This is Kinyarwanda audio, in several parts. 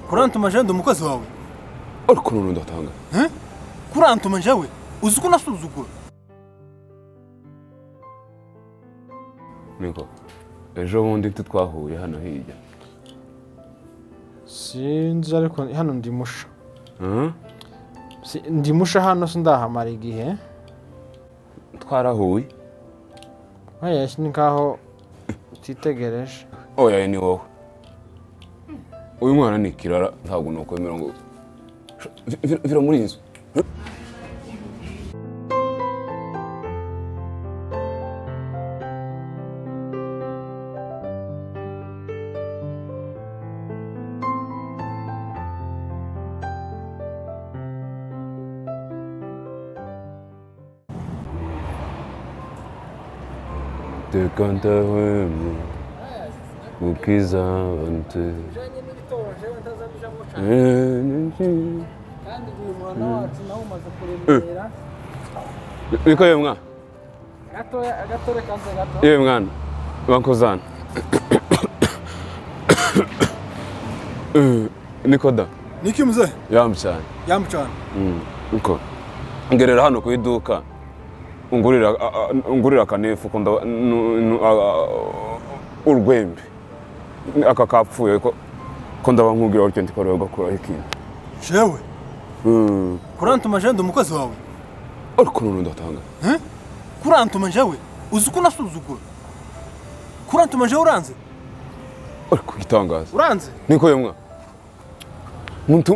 kurantuma jean ndi umukozi wawe ariko none udatanga kurantuma jewe uzi ko unasuzugura niko ejo bundi twahuye hano hirya sinzi ariko hano ndi musha Si- ndi musha hano sindahamara igihe twarahuye nkayashyi ni nkaho utitegereje oya ni wowe uyu mwana ni kirara ntabwo nakwemera ngo vira muri iyi nzu reka ndahwemye kuko izaba nzira bijyanye n'ibitoje wenda azabijamo cyane reka kandi uyu murana wacu nawe umaze kuremera yewe mwana gatoya agatore kaze gato yewe mwana bakozana niko da niki muzehe yambi cyane yamucana niko ngerera hano ku iduka ungurira a- a- ungurira akanefu ko ndaba- nu- nu- a- a- urwembe aka kapfuye ko ko ndaba nkubwira utyo ndikoroye ugakuraho ikintu jewe kurantuma jean ndi umukozi wawe ariko none udatanga kurantuma jewe uzi ko unasuzugura kurantuma jewe uranze ariko igitangaza uranze niko yemwa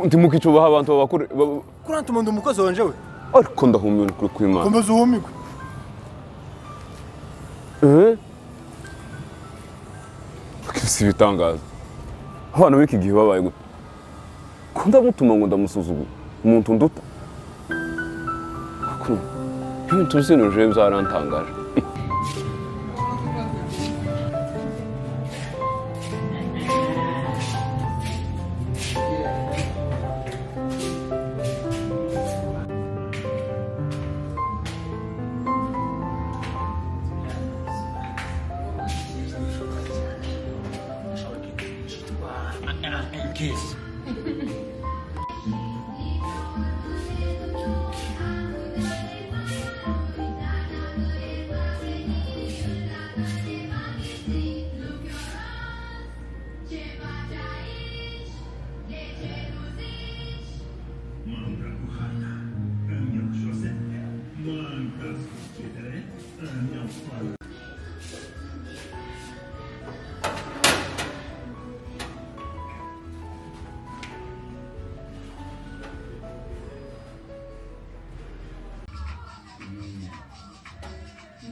ntimukicubaha abantu babakure ba- kurantuma ndi umukozi wawe jewe ariko ndahumiwe kuri kw'imana komeza uhumigwe si ibitangaza abana b'iki gihe babaye gute ko ndamutuma ngo ndamusuzugura umuntu nduta ibintu uzinuje byarantangaje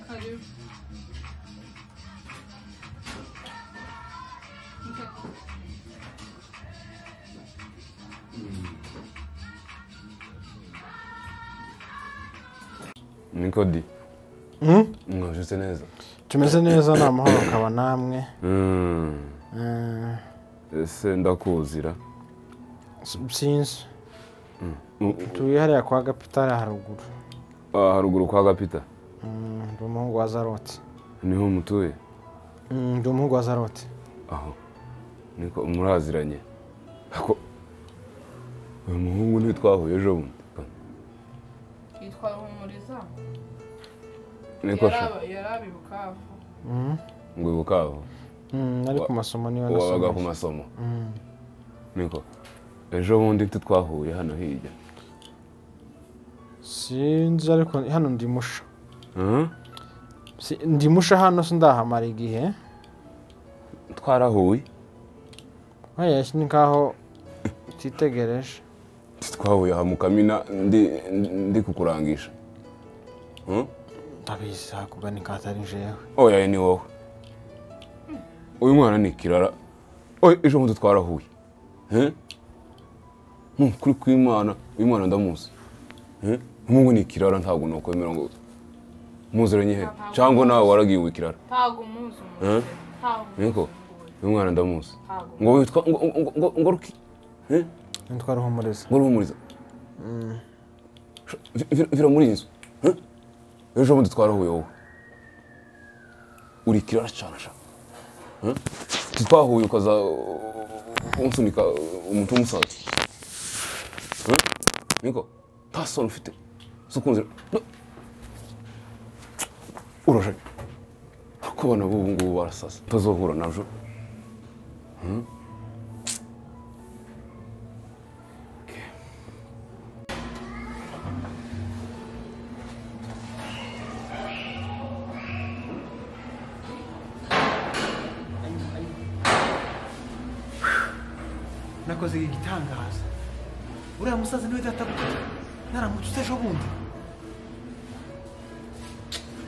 Karibu. niko di mwajutse neza tumeze neza ni amahoro akaba namwe ese ndakuzira S- sinzi tuye hariya kwa gapitari haruguru Ah, haruguru kwa gapita Mm, ndi umuhungu wa zaroti niho mutuye Mm, ndi umuhungu wa zaroti aho niko muraziranye ako uyu muhungu ntitwahuye ejo bundi Yitwa Humuriza. niko sha Yari yari aba i Bukavu. ngo ibukavu Mm, ari Wa- ku masomo niyo wabaga ku nasomeye masomo niko ejo bundi tu twahuye hano hirya sinzi ariko hano ndi musha Si- ndi musha hano sindahamara igihe twarahuye nkayashyi ni nkaho utitegereje twahuye aha mu kamina ndi ndi kukurangisha Hmm? ndabizi hakugana ikatari jewe oya ni wowe uyu mwana ni kirara oya ejo bundi twarahuye Hmm? Hmm, kuri kw'imana uyu mwana ndamuzi Hmm? umuhungu ni kirara ntabwo nakwemera ngo muziranye he cyangwa nawe waragiwe kirara Ntabwo umuzi Eh? umuzi. Ntabwo umuzi niko umuzi. uyu mwana ndamuzi Ntabwo umuzi. ngo witwa ngo ngo ngo ngo ruki nitwa ruhumuriza ngo ruhumuriza vira vira muri iyi nzu eh? ejo bundi twarahuye wowe urikira aracana sha Eh? twahuye ukaza uh, unsunika uh, umuntu w'umusazi Eh? niko nta sano ufite zo kunzira uraje ko abana b'ubu ngubu barasasa utazahura nabyo nakoze igitangaza uriya musaza niwe data buja naramutse ejo bundi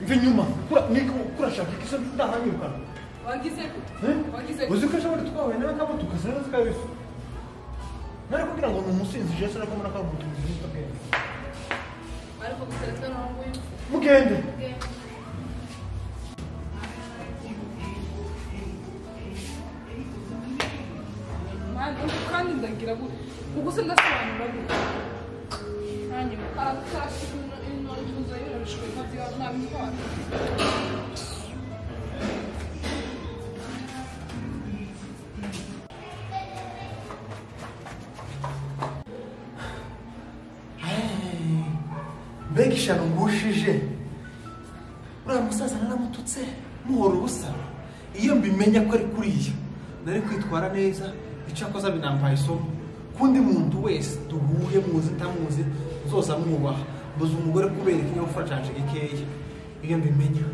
mva inyuma kura niko kurashaka ikiso ndahanyirukana wagize gute wagize uzi ko ejo bundi twahuye nawe kamutu kaseneza kabisa nari kugira ngo ni umusinzi jesu nako mbona ko ari umuntu mwiza ubwenge ariko gutereta na wowe mugende mwana kandi ndagira gute ubwo se ndasobanura gute nanjye aratashye intuza yoreshwe nkabyira nta mitwaro mbega ishyano ngushije uriya musaza naramututse muhora ubusa iyo mbimenya ko ari kuriya nari kwitwara neza icyakoze binampaye isomo kundi muntu wese duhuye muzi utamuzi nzoza mwubaha mbuze umugore kubera ikinyabupfura canje gikeya iyo mbimenya